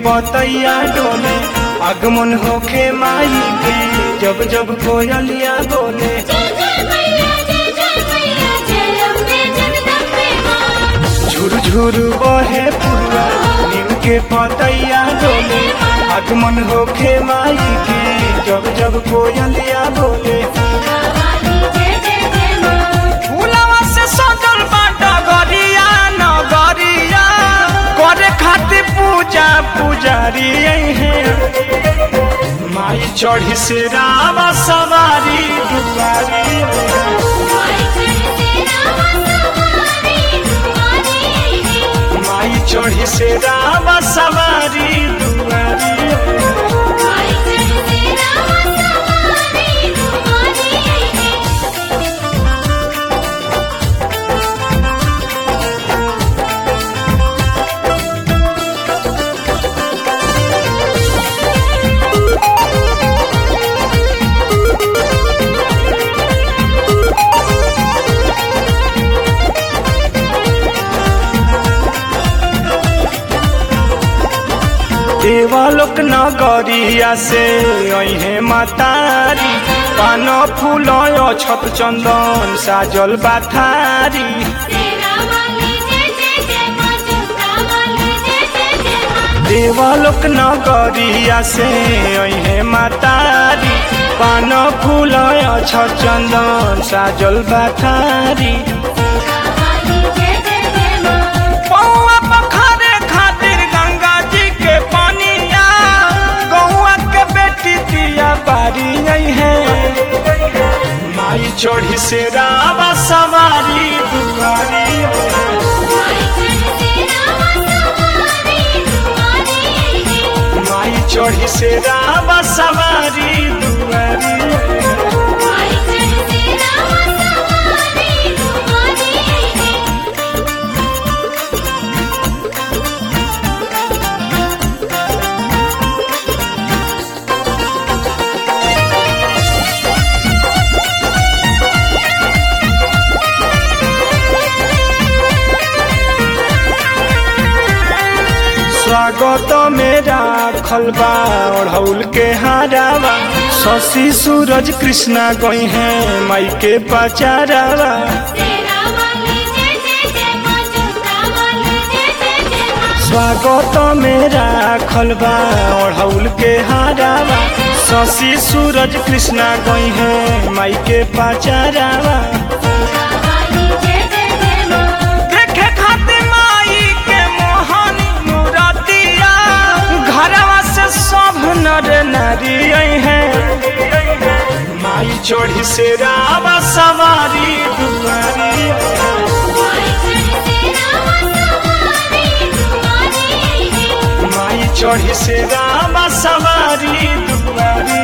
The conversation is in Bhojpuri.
पतैया डोले आगमन होखे माई के जब जब कोयलिया बोले जय जय मैया जय जय मैया जय अम्बे जगदम्बे मां झुर झुर बहे पुरवा नीम के पतैया डोले आगमन होखे माई के जब जब कोयलिया बोले वाली जय जय जय मां फूलवा से सजल बाटा गरिया नगरिया करे खातिर पूजा पुजारी है माई चढ़ी से रावा सवारी दुआरी माई चढ़ते रामा सवारी तुम्हारी है माई चढ़ी से रावा सवारी दुआरी माई चढ़ते रामा सवारी तुम्हारी है देवालोक नगरिया से अहे मातारी पान फूल छत चंदन साजल बाथारी तेरा वाली जय जय जय मां जोता वाली जय जय जय मां देवालोक नगरिया से अहे मातारी पान फूल छत चंदन साजल बाथारी तेरा वाली जय जय जय मां पौआ पखारे खातिर गंगा जी के पानिया गौआ के बेटी दिया बारी नहीं है माई चढ़ी से रावा सवारी दुआरी माई चढ़ते रामा सवारी तुम्हारी है माई चढ़ी से रावा सवारी दुआरी माई चढ़ते रामा सवारी तुम्हारी है स्वागत मेरा खलबा ओढ़ौल के हारावा शशि सूरज कृष्णा गई है माई के पचारावा तेरा वाली जय जय जय मां जोता वाली जय जय जय मां स्वागत मेरा खलबा ओढ़ौल के हारावा शशि सूरज कृष्णा गई है माई के पचारावा तेरा वाली जय जय जय मां देखे खातिर माई के मोहनी मूरतिया घरवा से सब नर नारी है माई चढ़ी से रावा सवारी दुआरी माई चढ़ते रामा सवारी तुम्हारी है माई चढ़ी से रावा सवारी दुआरी